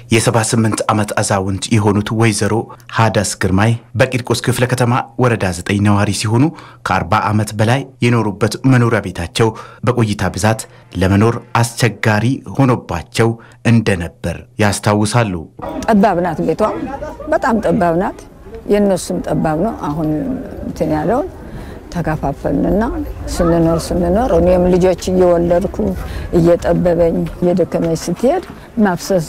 የ78 ዓመት አዛውንት የሆኑት ወይዘሮ ሀዳስ ግርማይ በቂርቆስ ክፍለ ከተማ ወረዳ 9 ነዋሪ ሲሆኑ ከ40 ዓመት በላይ የኖሩበት መኖሪያ ቤታቸው በቆይታ ብዛት ለመኖር አስቸጋሪ ሆኖባቸው እንደነበር ያስታውሳሉ። ጠባብ ናት፣ ቤቷ በጣም ጠባብ ናት። የእነሱም ጠባብ ነው። አሁን እንትን ያለውን ተከፋፈልንና ስንኖር ስንኖር እኔም ልጆች እየወለድኩ እየጠበበኝ እየደከመኝ ስትሄድ ማፍሰስ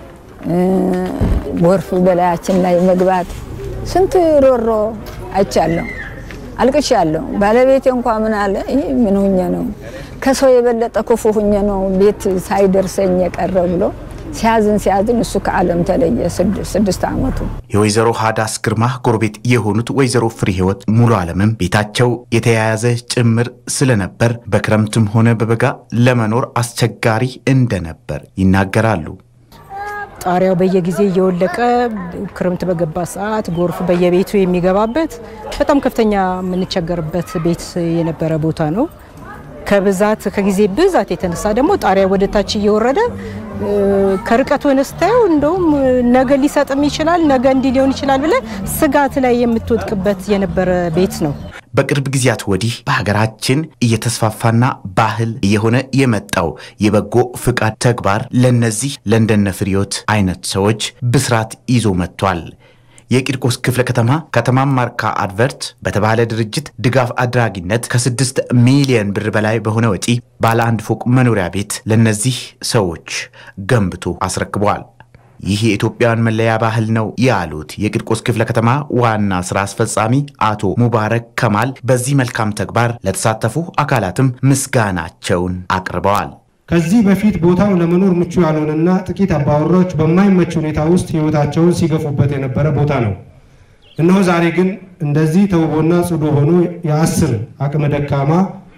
ጎርፍ በላያችን ላይ መግባት ስንት ሮሮ አይቻለሁ፣ አልቅሻለሁ። ባለቤቴ እንኳ ምን አለ ይህ ምን ሁኜ ነው ከሰው የበለጠ ክፉ ሁኜ ነው ቤት ሳይደርሰኝ የቀረ ብሎ ሲያዝን ሲያዝን እሱ ከዓለም ተለየ። ስድስት ዓመቱ የወይዘሮ ሀዳስ ግርማ ጎረቤት የሆኑት ወይዘሮ ፍሬ ህይወት ሙሉ ዓለምም ቤታቸው የተያያዘ ጭምር ስለነበር በክረምትም ሆነ በበጋ ለመኖር አስቸጋሪ እንደነበር ይናገራሉ። ጣሪያው በየጊዜ እየወለቀ ክረምት በገባ ሰዓት ጎርፍ በየቤቱ የሚገባበት በጣም ከፍተኛ የምንቸገርበት ቤት የነበረ ቦታ ነው። ከብዛት ከጊዜ ብዛት የተነሳ ደግሞ ጣሪያ ወደ ታች እየወረደ ከርቀት ሆነ ስታየው እንደውም ነገ ሊሰጥም ይችላል፣ ነገ እንዲህ ሊሆን ይችላል ብለ ስጋት ላይ የምትወድቅበት የነበረ ቤት ነው። በቅርብ ጊዜያት ወዲህ በሀገራችን እየተስፋፋና ባህል እየሆነ የመጣው የበጎ ፍቃድ ተግባር ለነዚህ ለእንደነ ፍሬዎት አይነት ሰዎች ብስራት ይዞ መጥቷል። የቂርቆስ ክፍለ ከተማ ከተማ ማርካ አድቨርት በተባለ ድርጅት ድጋፍ አድራጊነት ከስድስት ሚሊዮን ብር በላይ በሆነ ወጪ ባለ አንድ ፎቅ መኖሪያ ቤት ለነዚህ ሰዎች ገንብቶ አስረክበዋል። ይህ የኢትዮጵያውያን መለያ ባህል ነው ያሉት የቂርቆስ ክፍለ ከተማ ዋና ስራ አስፈጻሚ አቶ ሙባረክ ከማል በዚህ መልካም ተግባር ለተሳተፉ አካላትም ምስጋናቸውን አቅርበዋል። ከዚህ በፊት ቦታው ለመኖር ምቹ ያልሆነና ጥቂት አባወራዎች በማይመች ሁኔታ ውስጥ ሕይወታቸውን ሲገፉበት የነበረ ቦታ ነው። እነሆ ዛሬ ግን እንደዚህ ተውቦና ጽዱ ሆኖ የአስር አቅመ ደካማ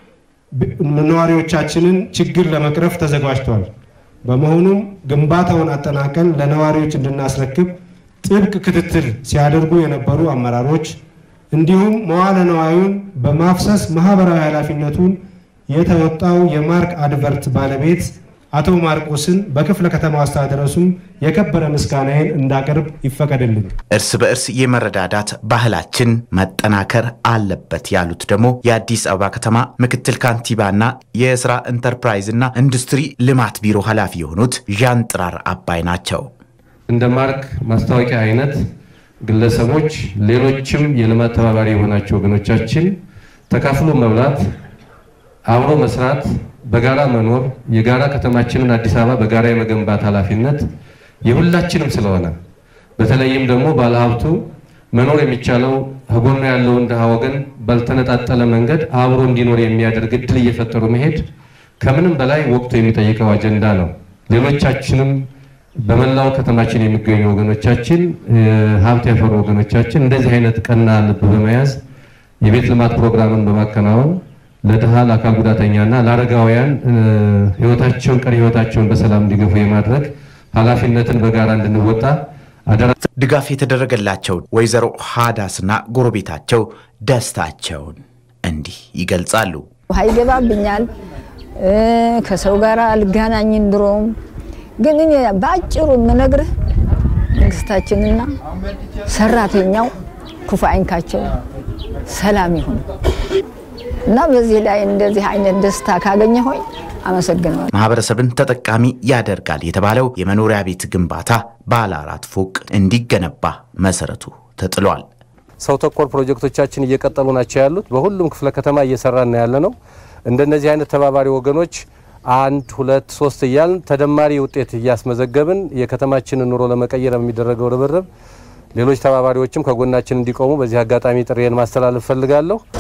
ነዋሪዎቻችንን ችግር ለመቅረፍ ተዘጋጅቷል። በመሆኑም ግንባታውን አጠናቀን ለነዋሪዎች እንድናስረክብ ጥብቅ ክትትል ሲያደርጉ የነበሩ አመራሮች እንዲሁም መዋለ ነዋዩን በማፍሰስ ማህበራዊ ኃላፊነቱን የተወጣው የማርክ አድቨርት ባለቤት አቶ ማርቆስን በክፍለ ከተማው አስተዳደር ስም የከበረ ምስጋናዬን እንዳቀርብ ይፈቀድልኝ። እርስ በእርስ የመረዳዳት ባህላችን መጠናከር አለበት ያሉት ደግሞ የአዲስ አበባ ከተማ ምክትል ካንቲባና የስራ ኢንተርፕራይዝና ኢንዱስትሪ ልማት ቢሮ ኃላፊ የሆኑት ዣን ጥራር አባይ ናቸው። እንደ ማርክ ማስታወቂያ አይነት ግለሰቦች፣ ሌሎችም የልማት ተባባሪ የሆናቸው ወገኖቻችን ተካፍሎ መብላት አብሮ መስራት፣ በጋራ መኖር፣ የጋራ ከተማችንን አዲስ አበባ በጋራ የመገንባት ኃላፊነት የሁላችንም ስለሆነ በተለይም ደግሞ ባለሀብቱ መኖር የሚቻለው ከጎኑ ያለውን ድሃ ወገን ባልተነጣጠለ መንገድ አብሮ እንዲኖር የሚያደርግ እድል እየፈጠሩ መሄድ ከምንም በላይ ወቅቱ የሚጠይቀው አጀንዳ ነው። ሌሎቻችንም በመላው ከተማችን የሚገኙ ወገኖቻችን፣ ሀብት ያፈሩ ወገኖቻችን እንደዚህ አይነት ቀና ልብ በመያዝ የቤት ልማት ፕሮግራምን በማከናወን ለድሃ ለአካል ጉዳተኛና ለአረጋውያን ህይወታቸውን ቀሪ ህይወታቸውን በሰላም እንዲገፉ የማድረግ ኃላፊነትን በጋራ እንድንወጣ አደራ። ድጋፍ የተደረገላቸው ወይዘሮ ሀዳስና ጎረቤታቸው ደስታቸውን እንዲህ ይገልጻሉ። ውሃ ይገባብኛል፣ ከሰው ጋር አልገናኝም። ድሮም ግን እኔ በአጭሩ የምነግርህ መንግስታችንና ሰራተኛው ክፉ አይንካቸው፣ ሰላም ይሁን እና በዚህ ላይ እንደዚህ አይነት ደስታ ካገኘ ሆይ አመሰግነዋል። ማህበረሰብን ተጠቃሚ ያደርጋል የተባለው የመኖሪያ ቤት ግንባታ ባለ አራት ፎቅ እንዲገነባ መሰረቱ ተጥሏል። ሰው ተኮር ፕሮጀክቶቻችን እየቀጠሉ ናቸው ያሉት። በሁሉም ክፍለ ከተማ እየሰራን ያለ ነው። እንደነዚህ አይነት ተባባሪ ወገኖች አንድ ሁለት ሶስት እያልን ተደማሪ ውጤት እያስመዘገብን የከተማችንን ኑሮ ለመቀየር የሚደረገው ርብርብ ሌሎች ተባባሪዎችም ከጎናችን እንዲቆሙ በዚህ አጋጣሚ ጥሪዬን ማስተላለፍ ፈልጋለሁ።